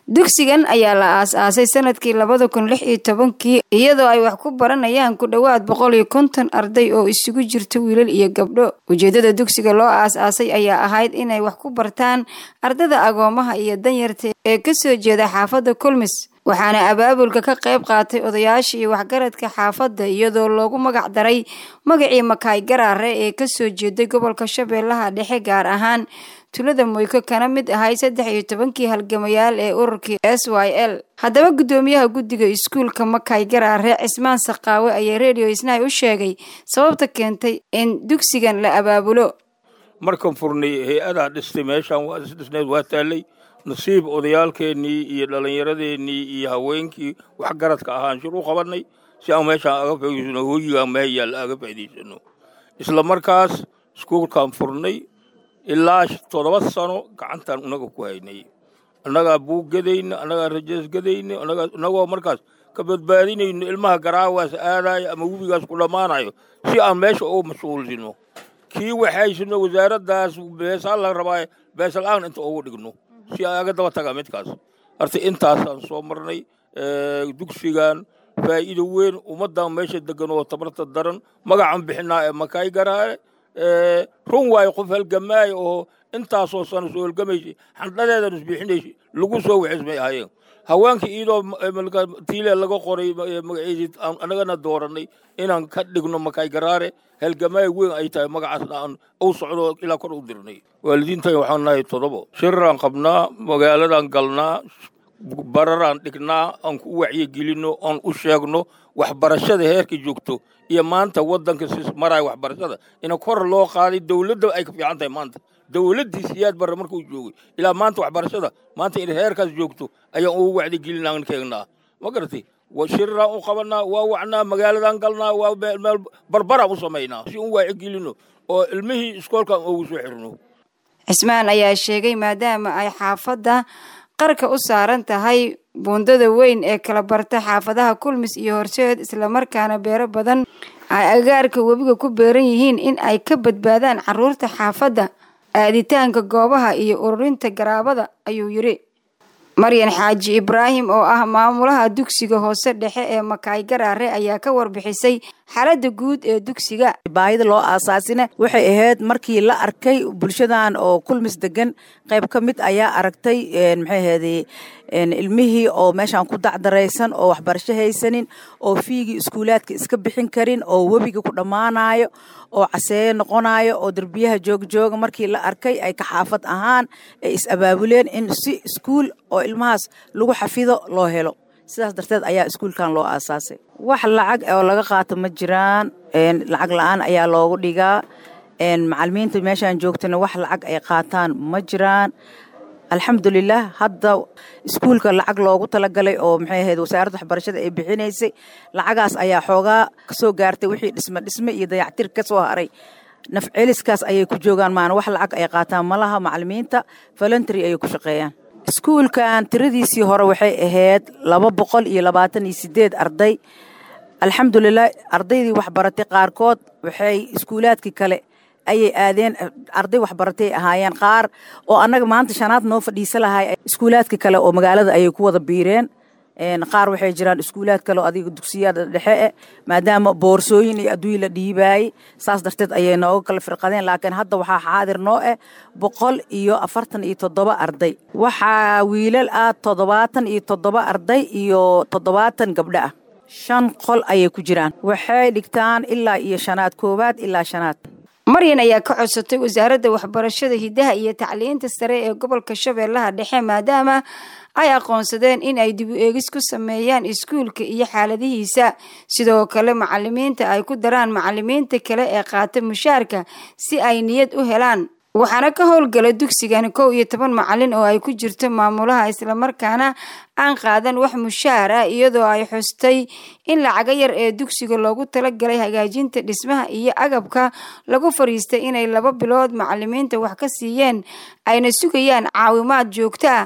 dugsigan ayaa la aas-aasay sanadkii labada kun lix iyo tobankii iyadoo ay wax ku baranayaan ku dhowaad boqol iyo konton arday oo isugu jirta wiilal iyo gabdho ujeedada dugsiga loo aas-aasay ayaa ahayd inay wax ku bartaan ardada agoomaha iyo danyarta ee kasoo jeeda xaafadda kulmis waxaana abaabulka ka qayb qaatay odayaasha iyo waxgaradka xaafadda iyadoo loogu magac daray magacii makaay garaare ee kasoo jeeday gobolka shabeellaha dhexe gaar ahaan tulada moyko kana mid ahay saddex iyo tobankii halgamayaal ee ururkii s y l haddaba guddoomiyaha guddiga iskuulka makaay garaare cismaan saqaawe ayaa radio isnaay u sheegay sababta keentay in dugsigan la abaabulo markan furnay hay-adaa dhistay meeshaan waa isdhisneed waa taallay nasiib odayaalkeennii iyo dhallinyaradeenii iyo haweenkii waxgaradka ahaan shir u qabannay si aan meeshaan aga faa'idaysano hooyigaa meeyaal aga faa'idaysano isla markaas iskuulkaan furnay ilaa toddoba sano gacantaan unaga ku haynay annagaa buug gadayna annagaa rajees gadayna annagoo markaas ka badbaadinayno ilmaha garaawaas aadaayo ama webigaas ku dhammaanayo si aan meesha ugu mashquulsino kii waxaysino wasaaraddaas beesaa la rabaa beesal-aan inta ugu dhigno si aga daba taga midkaas horta intaasaan soo marnay dugsigan faa'iido weyn ummaddan meesha degan oo tabarta daran magacan bixinaa ee makaay garaare run waayo qof halgamaayo oo intaasoo sano soo halgamaysay xandhadeedan isbixinaysay lagu soo waxismay ahaayeen haweenkii iyadoo tiile laga qoray magaceedii annagana doorannay inaan ka dhigno makaay garaare halgamaayo weyn ay tahay magacaasna aan u socdo ilaa kor u dirnay waalidiintan waxaan nahay toddobo shiraraan qabnaa magaaladan galnaa bararaan dhignaa aan ku wacyigelinno aan u sheegno waxbarashada heerka joogto iyo maanta waddanka si maraya waxbarashada ina kor loo qaaday dowladda ay ka fiican tahay maanta dowladdii siyaad barre markuu joogay ilaa maanta waxbarashada maanta in heerkaas joogto ayaan ugu wacdigelinaan keegnaa ma garatay shiraraan u qabanaa waa wacnaa magaaladan galnaa waa meel barbaraan u samaynaa si un wacyigelinno oo ilmihii iskoolkan ugu soo xirno cismaan ayaa sheegay maadaama ay xaafadda qarka u saaran tahay buundada weyn ee kala barta xaafadaha kulmis iyo horseed islamarkaana beero badan ay agaarka webiga ku beeran yihiin in ay ka badbaadaan caruurta xaafadda aaditaanka goobaha iyo ururinta garaabada ayuu yidhi maryan xaaji ibraahim oo ah maamulaha dugsiga hoose dhexe ee makaay garaare ayaa ka warbixisay xaaladda guud ee dugsiga baahida loo aasaasina waxay ahayd markii la arkay bulshadan oo kulmis degan qayb ka mid ayaa aragtay maxay ahayday ilmihii oo meeshaan ku dacdaraysan oo waxbarasho haysanin oo fiigii iskuulaadka iska bixin karin oo webiga ku dhammaanayo oo caseeyo noqonayo oo derbiyaha joogjooga markii la arkay ay ka xaafad ahaan ay is abaabuleen in si iskuul oo ilmahaas lagu xafido loo helo sidaas darteed ayaa iskuulkan loo aasaasay wax lacag oo laga qaato ma jiraan lacag la-aan ayaa loogu dhigaa macalimiinta meeshaan joogtana wax lacag ay qaataan ma jiraan alxamdulilah hadda iskuulka lacag loogu talagalay oo maxay ahayd wasaaradda waxbarashada ay bixinaysay lacagaas ayaa xoogaa kasoo gaartay wixii dhisme dhisme iyo dayactir ka soo haray nafceliskaas ayay ku joogaan maana wax lacag ay qaataan malaha macalimiinta voluntary ayay ku shaqeeyaan iskuulkan tiradiisii hore waxay ahayd laba boqol iyo labaatan iyo sideed arday alxamdulilah ardaydii waxbaratay qaarkood waxay iskuulaadkii kale ayay aadeen arday waxbaratay ahaayeen qaar oo annaga maanta shanaad noo fadhiisa lahay iskuulaadka kale oo magaalada ayay ku wada biireen qaar waxay jiraan iskuulaad kale oo adiga dugsiyada dhexe e maadaama boorsooyin iyo adduuny la dhiibaayey saas darteed ayay nooga kala firqadeen laakiin hadda waxaa xaadir noo eh boqol iyo afartan iyo toddoba arday waxaa wiilal ah toddobaatan iyo toddoba arday iyo toddobaatan gabdho ah shan qol ayay ku jiraan waxay dhigtaan ilaa iyo shanaad koowaad ilaa shanaad maryan ayaa ka codsatay wasaaradda waxbarashada hidaha iyo tacliinta sare ee gobolka shabeellaha dhexe maadaama ay aqoonsadeen in ay dib u eegis ku sameeyaan iskuulka iyo xaaladihiisa sidoo kale macalimiinta ay ku daraan macalimiinta kale ee qaata mushaarka si ay niyad u helaan waxaana ka howlgala dugsigan kow iyo toban macalin oo ay ku jirto maamulaha islamarkaana aan qaadan wax mushaar ah iyadoo ay xustay in lacaga yar ee dugsiga loogu talagalay hagaajinta dhismaha iyo agabka lagu fariistay inay laba bilood macalimiinta wax ka siiyeen ayna sugayaan caawimaad joogto ah